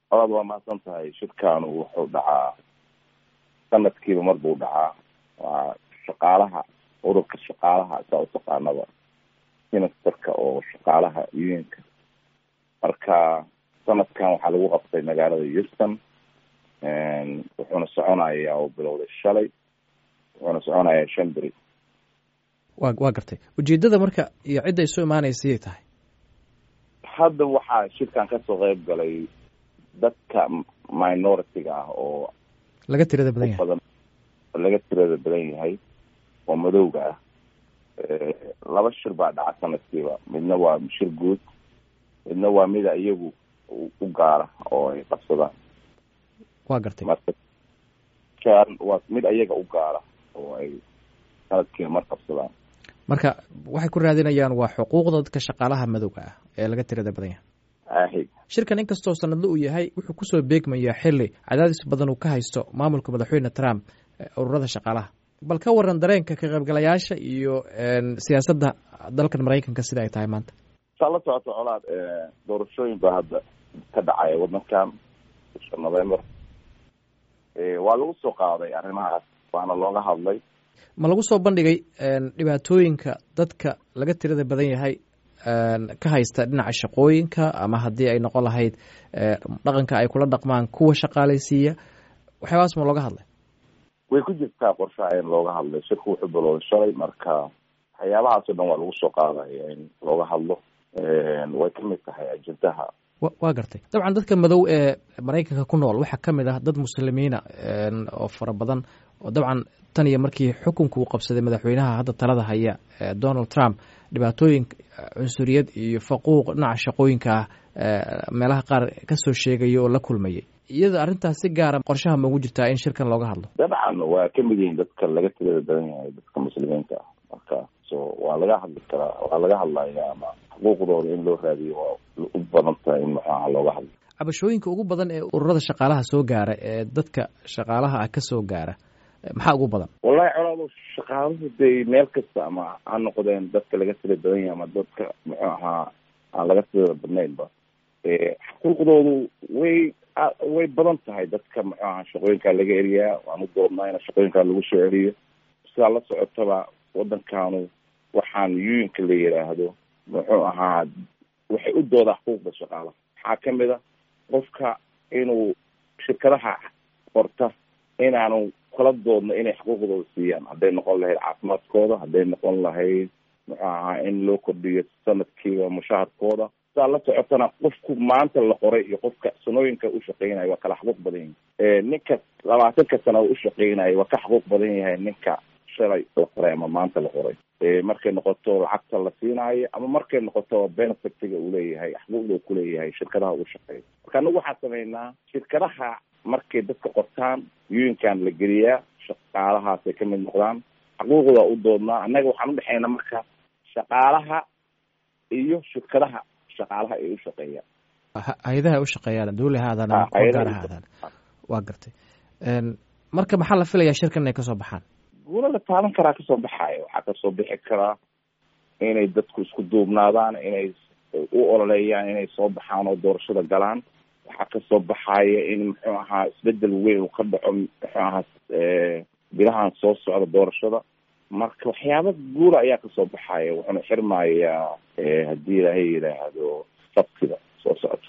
aad waa mahadsan tahay shirkaanu wuxuu dhacaa sanadkiiba mar buu dhacaa waa shaqaalaha ururka shaqaalaha saa utaqaanaba sinisterka oo shaqaalaha unionka marka sanadkan waxaa lagu qabtay magaalada houston wuxuuna soconayaa oo bilowday shalay wuxuuna soconayaa shan beri wa waa gartay ujeedada marka iyo cidda isu imaanaysayay tahay hadda waxaa shirkan kasoo qeyb galay dadka minority-ga ah oo laga tirada badan yahay badan laga tirada badan yahay oo madowga ah laba shir baa dhaca sanadkiiba midna waa shir guud midna waa mida iyagu u gaara oo ay qabsadaan waa gartay marka kan waa mid ayaga u gaara oo ay sanadkiiba mar qabsadaan marka waxay ku raadinayaan waa xuquuqda dadka shaqaalaha madowga ah ee laga tirada badan yahay ahi shirkan inkastoo sanadle uu yahay wuxuu kusoo beegmayaa xili cadaadis badan uu ka haysto maamulka madaxweyne trump ururada shaqaalaha bal ka waran dareenka ka qaybgalayaasha iyo siyaasadda dalkan maraykanka sida ay tahay maanta saa la socoto colaad doorashooyin baa hadda ka dhacaya wadankan bisha november waa lagu soo qaaday arrimahaas waana looga hadlay ma lagu soo bandhigay dhibaatooyinka dadka laga tirada badan yahay ka haysta dhinaca shaqooyinka ama haddii ay noqon lahayd dhaqanka ay kula dhaqmaan kuwa shaqaalaysiiya waxyaabahaas ma looga hadlay way ku jirtaa qorshaha in looga hadlay shirku wuxuu bilowday shalay marka waxyaabahaas o dhan waa lagu soo qaadaya in looga hadlo way ka mid tahay ajendaha wa waa gartay dabcan dadka madow ee maraykanka ku nool waxaa ka mid ah dad muslimiina oo fara badan oo dabcan tan iyo markii xukunka uu qabsaday madaxweynaha hadda talada haya donald trump dhibaatooyin cunsuriyad iyo faquuq dhinaca shaqooyinka ah meelaha qaar kasoo sheegaya oo la kulmayay iyada arrintaas si gaara qorshaha ma ugu jirtaa in shirkan looga hadlo dabcan waa ka mid yihiin dadka laga tirada badan yahay dadka muslimiinta ah marka so waa laga hadli karaa waa laga hadlaya ama xuquuqdooda in loo raadiyo waa u badan tahay in maxuaha looga hadlo cabashooyinka ugu badan ee ururada shaqaalaha soo gaara ee dadka shaqaalaha ah ka soo gaara maxaa ugu badan wallahi colaado shaqaaluhu day meel kasta ama ha noqdeen dadka laga tira badan yahay ama dadka muxuu ahaa aan laga tirada badnaynba xuquuqdoodu way way badan tahay dadka muxuu ahaa shaqooyinkaa laga eriyaa waan u doodnaa in shaqooyinkaa lagu soo celiyo sidaa la socotaba waddankanu waxaan uniinka la yidhaahdo muxuu ahaa waxay u doodaa xuquuqda shaqaalaha waxaa kamid a qofka inuu shirkadaha qorta inaanu kala doodno inay xuquuqdooda siiyaan hadday noqon lahayd caafimaadkooda hadday noqon lahayd muxuu ahaa in loo kordhiyo sanadkiiba mushaharkooda saa la socotana qofku maanta la qoray iyo qofka sanooyinka u shaqeynaya waa kala xuquuq badan yahay ninka labaatanka sana u shaqeynaya waa ka xuquuq badan yahay ninka shalay la qoray ama maanta la qoray markay noqoto lacagta la siinaayo ama markay noqoto benefitiga uu leeyahay xuquuqda uu kuleeyahay shirkadaha uu shaqeeyo marka anagu waxaan sameynaa shirkadaha markay dadka qortaan yuinkan la geliyaa shaqaalahaasay ka mid noqdaan xuquuqda u doodnaa annaga waxaan udhexeynaa marka shaqaalaha iyo shirkadaha shaqaalaha ay u shaqeeyaan hay-adaha ay u shaqeeyaan dawli ha aadaan ama gaar ha aadaan waa gartay marka maxaa la filayaa shirkan inay kasoo baxaan guula la taaban karaa kasoo baxaayo waxaa kasoo bixi karaa inay dadku isku duubnaadaan inay u ololeeyaan inay soo baxaan oo doorashada galaan waxaa kasoo baxaaya in muxuu ahaa isbedel weyn uu ka dhaco muxuu ahaa bilahan soo socda doorashada marka waxyaaba guula ayaa kasoo baxaya wuxuuna xirmayaa haddii ilaahay yidhaahdo sabtida soo socota